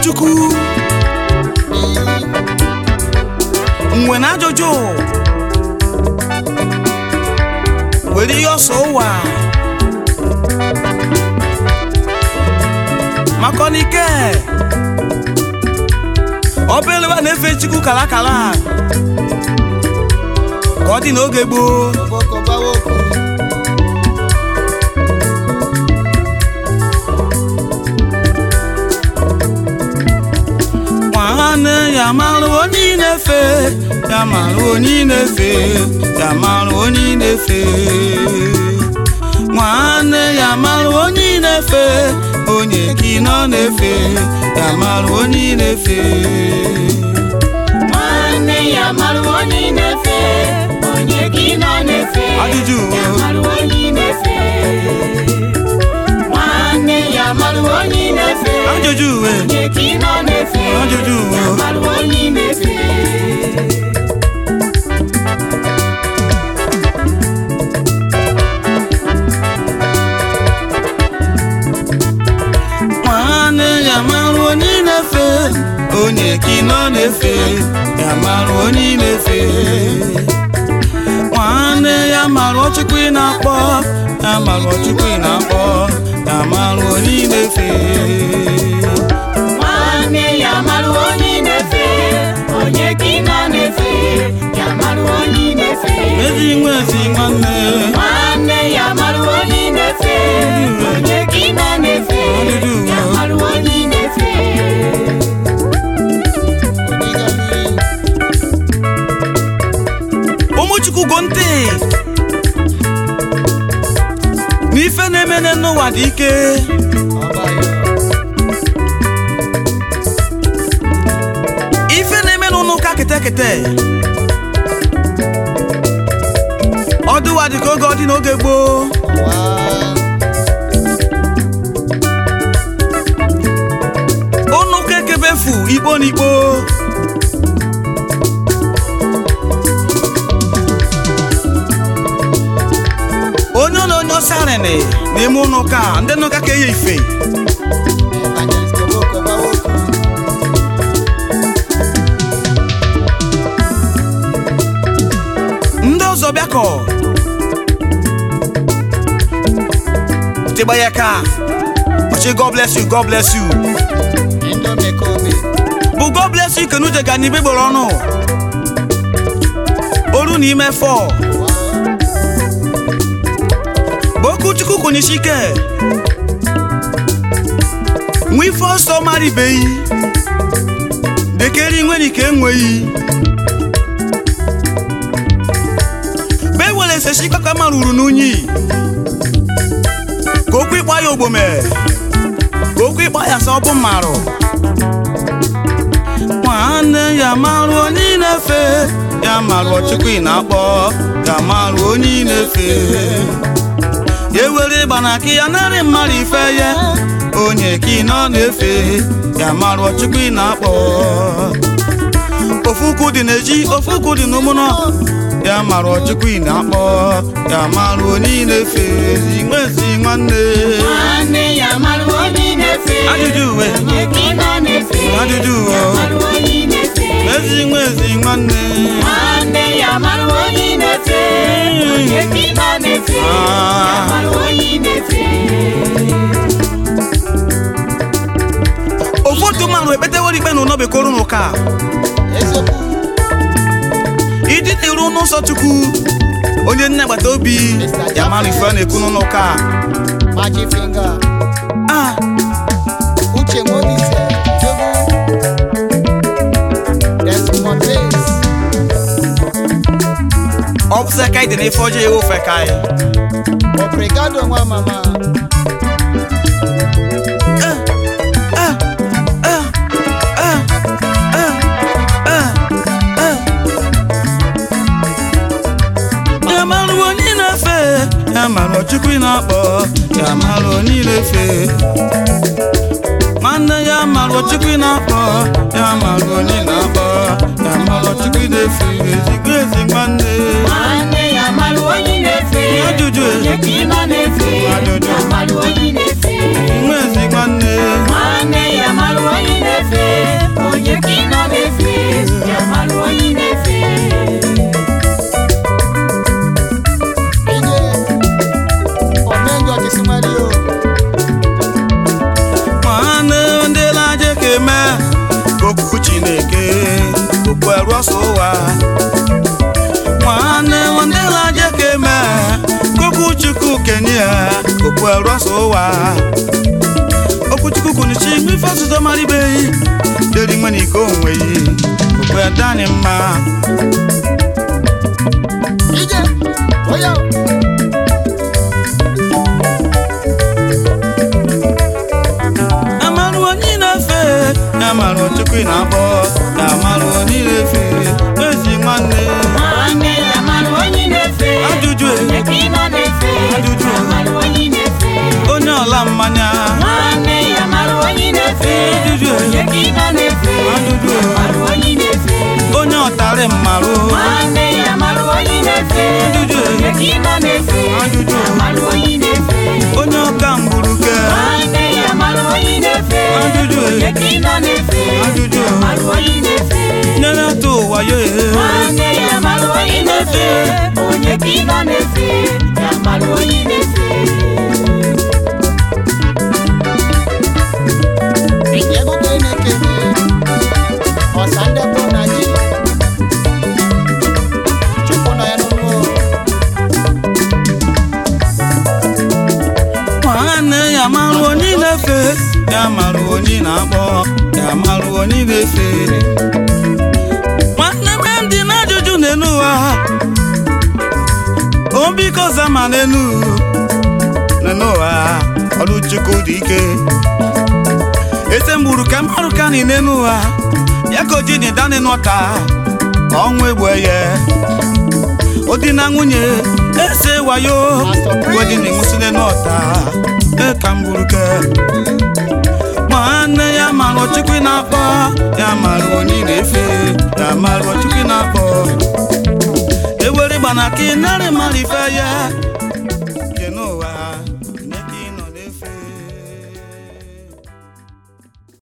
chukwu mgbe na ajụjụ were ihe ọsọ ụwa maka n'ike ọbụla na-efe chukwu kala kala ka ọ dị n'oge gboo nwanne ya mara onye ị na-efe ya mara onye ị na-efe ya mara onye ị na-efe nwanne ya mara onye ị na-efe onye ka ị nọ na-efe ya mara onye ị na-efe nwanne ya mara onye ị na-efe onye ka ị nọ na-efe Ajụjụ. ya mara onye ị na-efe nwanne ya mara onye ị na-efe ajụjụ uwe onye ka ị nọ na-efe Ajụjụ. ya mara onye ị na-efe nwanne ya mara onye ị na-efe onye ka ị nọ na-efe ya mara onye ị na-efe nwanne ya mara ọchịkwa ị na-akpọ ya mara ọchịkwa ị na-akpọ ya mara onye ị na-efe nwanne ya mara onye ị na-efe onye ka ị nọ na-efe ya mara onye ị na-efe ezi nwa ezi nwanne nwanne ya mara onye ị na-efe onye ka ị nọ na-efe ya mara onye ị na-efe ụmụchukwu go ntị n'ife na-emene n'ụwa dị ike ife na-eme n'ụlọ ụka kete kete ọdụwa dị ka oge ọ dị n'oge gboo ụnụ ụka ekebefu ikpo n'ikpo onye ụlọ onye ọsọ arịnị n'ime ụlọ ụka ndị nọ ụka ka eye ife ndị ọzọ bịakọ tịgba ya ka ọchị god bless you god bless you bụ god bless you kenuche ga n'ibe gboro ọnụ oru na ime fọ bụ okwu chukwu kwụnyesi ike nwa ife ọsọ mara ibeyi dekere nwere ike enweghị be were esesi kaka mara uru n'unyi ka okwu ịkpa ya ogbome ka okwu ịkpa ya sọ ọ bụ mmarụ nwanne ya marụ onye ị na-efe ya marụ ọchịkwa ị na-akpọ ya marụ onye ị na-efe ya ewere ịgba na aka ya narị mmadụ ife ya onye ka ị nọ na-efe ya marụ ọchịkwa ị na-akpọ ofu ukwu dị n'eji ofu ukwu dị n'ụmụnọ ya marụ ọchịkwa ị na-akpọ ya marụ onye ị na-efe ezi nwa ezi nwanne nwanne ya mara onye ị na-efe Ajụjụ uwe. onye ka ị nọ na-efe Ajụjụ uwe. ya mara onye ị na-efe ezi nwa ezi nwanne nwanne ya mara onye ị na-efe onye ka ị nọ na-efe ya mara onye ị na-efe ofu otu mmanụ ekpetewere ikpe na ụlọ bekoro n'ụka ịdị n'iru n'ụzọ chukwu onye nne agbata obi ya mara ife a na-ekwu n'ụka Magic finger, ah Uche Mobise, Jogu, Desmond Bass, ọ bụ sị ka ịdị n'ife ọjọọ ya ofe ka anyị Obrigado nwa mama, ya mara onye ị na-efe ya mara ọchukwu ị na-akpọ ya mara onye ị na-efe nwanne ya mara ọchukwu ị na-akpọ ya mara onye ị na-akpọ ya mara ọchukwu ị na-efe ezigbo ezi nwanne nwanne ya mara onye ị na-efe Ajụjụ. onye ka ị nọ na-efe Ajụjụ. ya mara onye ị na-efe nwa ezi nwanne nwanne ya mara onye ị na-efe wee rọsa ụwa okwuchukwu kwunichi mgbe ife ọzụzọ mara ibe yi deri nwe na iko onwe yi okwe dani mma ije oya amarụ onye na-efe ya marụ chukwu ị na-akpọ ya marụ onye na-efe ezi nwanne nwanne ya mara onye na-efe Ajụjụ e. onye ka ị nọ na-efe Ajụjụ e. ya mara onye na-efe onye ọla mmanya nwanne ya mara onye na-efe Ajụjụ e. onye ka ị nọ na-efe Ajụjụ e. ya mara onye na-efe onye ọtarị mmarụ nwanne ya mara onye na-efe Ajụjụ e. onye ka ị nọ na-efe Ajụjụ. amalụ onye ị na-efe onye ọka mgburuke nwanne ya amalụ onye ị na-efe Ajụjụ. onye ka ị nọ na-efe Ajụjụ. amalụ onye ị na-efe nyere atụ ụwa ya ehe nwanne ya amalụ onye ị na-efe onye ka ị nọ na-efe ya amalụ onye ị na-efe Ego ka ị na-ekele ọsa ndị bụ na ji Chukwu nọ ya n'ụlọ nwanne ya marụ onye ị na-efe ya marụ onye ị na-akpọ ya marụ onye ị na-efe nwanne be m dị n'ajụjụ n'elu ụwa o biko zama n'elu n'elu ụwa ọrụ chukwu dị ike ese mgburu ka mmarụ ka nị n'elu ụwa ya ka o ji dị dani n'ọta ka ọnwụ egbe ya odi na nwunye ese wayo wedi na enwusile n'ọta eka mgburuke nwanne ya mara ọchịkwa ị na-akpọ ya mara onye ị na-efe ya mara ọchịkwa ị na-akpọ ewere gbanaka ị narị mara ife ya